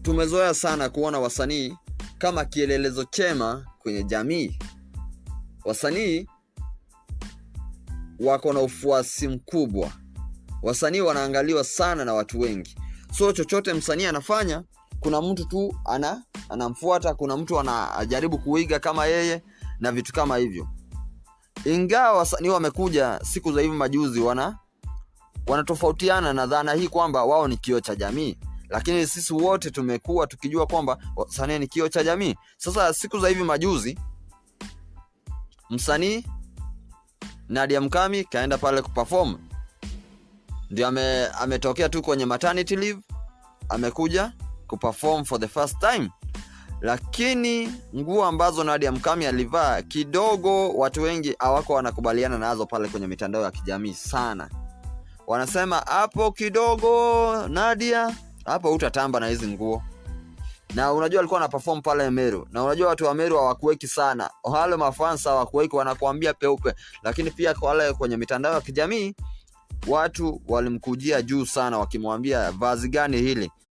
tumezoea sana kuona wasanii kama kielelezo chema kwenye jamii wasanii wako na ufuasi mkubwa wasanii wanaangaliwa sana na watu wengi so chochote msanii anafanya kuna mtu tu ana anamfuata kuna mtu anajaribu kuiga kama yeye na vitu kama hivyo ingawa wasanii wamekuja siku za hivi majuzi wana wanatofautiana na dhana hii kwamba wao ni kio cha jamii lakini sisi wote tumekuwa tukijua kwamba wasanii ni kio cha jamii sasa siku za hivi majuzi msanii nadia mkami kaenda pale kuperform ndio ame, ametokea tu kwenye maternity leave amekuja kuperform for the first time lakini nguo ambazo nadia mkami alivaa kidogo watu wengi hawako wanakubaliana nazo pale kwenye mitandao ya kijamii sana wanasema hapo kidogo nadia hapo utatamba na hizi nguo na unajua alikuwa ana perform pale meru na unajua watu wa meru hawakuweki sana wale mafansa hawakuweki wanakuambia peupe lakini pia kwa wale kwenye mitandao ya kijamii watu walimkujia juu sana wakimwambia vazi gani hili